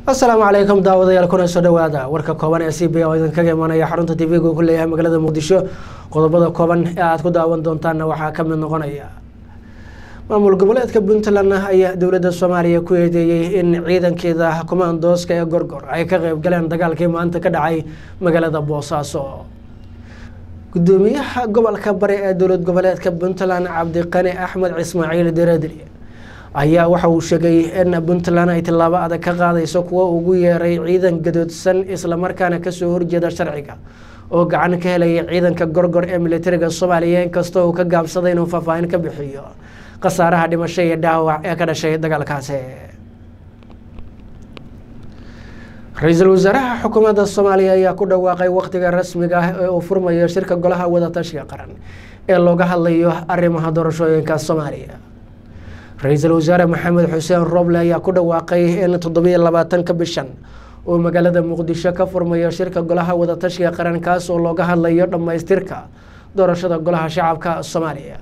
asalaamu calaykum daawadayaal kuna soo dhawaada warka kooban ee c b oo idinkaga imanaya xarunta tv-ga ku leeyahay magaalada muqdisho qodobada kooban ee aada ku daawan doontaanna waxaa ka mid noqonaya maamul goboleedka puntland ayaa dowladda soomaaliya ku eedeeyey in ciidankeeda kumaandooska ee gorgor ay ka qeyb galeen dagaalkii maanta ka dhacay magaalada boosaaso gudoomiyaha gobolka bari ee dowlad goboleedka puntland cabdiqani axmed ismaaciil deradri ayaa waxa uu sheegay in puntland ay tillaabo adag ka qaadayso kuwa ugu yeeray ciidan gadoodsan islamarkaana kasoo horjeeda sharciga oo gacan ka helaya ciidanka gorgor ee militariga soomaaliya inkastoo uu ka gaabsaday inuu faahfaahin ka bixiyo khasaaraha dhimasho iyo dhaawac ee ka dhashay dagaalkaasi ra-iisul wasaaraha xukuumadda soomaaliya ayaa ku dhawaaqay wakhtiga rasmiga ah ee uu furmayo shirka golaha wadatashiga qaran ee looga hadlayo arrimaha doorashooyinka soomaaliya ra-iisul wasaare maxamed xuseen roble ayaa ku dhawaaqay in toddobiyo labaatanka bishan uu magaalada muqdisho ka furmayo shirka golaha wadatashiga qaran kaas oo looga hadlayo dhammaystirka doorashada golaha shacabka soomaaliya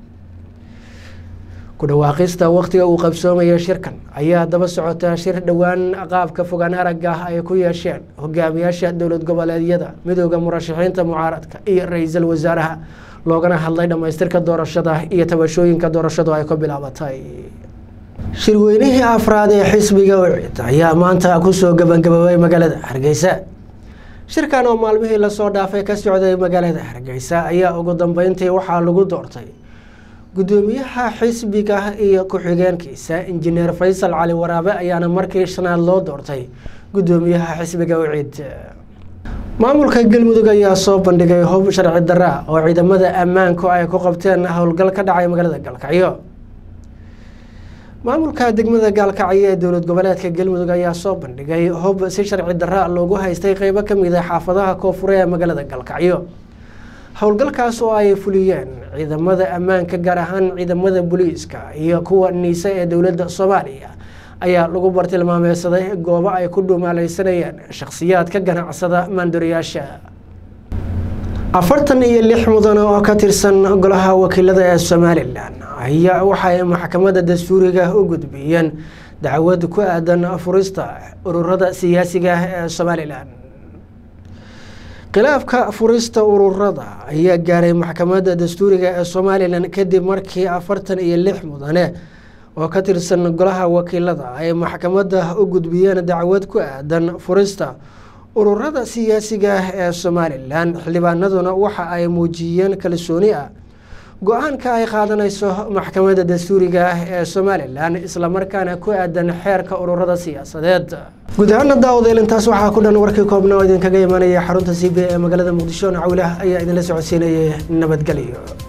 ku dhawaaqista wakhtiga uu qabsoomayo shirkan ayaa daba socota shir dhowaan qaabka fogaan aragga ah ay ku yeesheen hogaamiyaasha dowlad goboleedyada midooda murashaxiinta mucaaradka iyo ra-iisul wasaaraha loogana hadlay dhammaystirka doorashada iyo tabashooyinka doorashadu ay ku bilaabatay shirweynihii afraad ee xisbiga ucid ayaa maanta kusoo gabagaboobay magaalada hargeysa shirkan oo maalmihii lasoo dhaafay ka socday magaalada hargeysa ayaa ugu dambeyntii waxaa lagu doortay gudoomiyaha xisbiga iyo ku-xigeenkiisa injineer faysal cali waraabe ayaana markii shanaad loo doortay gudoomiyaha xisbiga ucid maamulka galmudug ayaa soo bandhigay hub sharci daraa oo ciidamada ammaanku ay ku qabteen howlgal ka dhacay magaalada gaalkacyo maamulka degmada gaalkacyo ee dowlad goboleedka galmudug ayaa soo bandhigay hub si sharci daraa loogu haystay qeybo kamid a xaafadaha koonfure ee magaalada gaalkacyo howlgalkaas oo ay fuliyeen ciidamada ammaanka gaar ahaan ciidamada booliiska iyo kuwa niise ee dowladda soomaaliya ayaa lagu bartilmaameysaday goobo ay ku dhumaaleysanayeen shakhsiyaad ka ganacsada maandoriyaasha afartan iyo lix mudan oo ka tirsan golaha wakiilada ee somalilan ayaa waxay maxkamadda dastuuriga u gudbiyeen dacwad ku aadan furista ururada siyaasiga ee somalilan khilaafka furista ururada ayaa gaaray maxkamadda dastuuriga ee somalilan kadib markii afartan iyo lix mudane oo ka tirsan golaha wakiilada ay maxkamadda u gudbiyeen dacwad ku aadan furista ururada siyaasiga ah ee somalilan xildhibaanaduna waxa ay muujiyeen kalsooni ah go-aanka ay qaadanayso maxkamadda dastuuriga ah ee somalilan islamarkaana ku aadan xeerka ururada siyaasadeed guud ahaana daawadael intaas waxaa ku dhan warkii koobna oo idinkaga imanaya xarunta c b ee magaalada muqdisho nacawlah ayaa idinla socodsiinayay nabadgelyo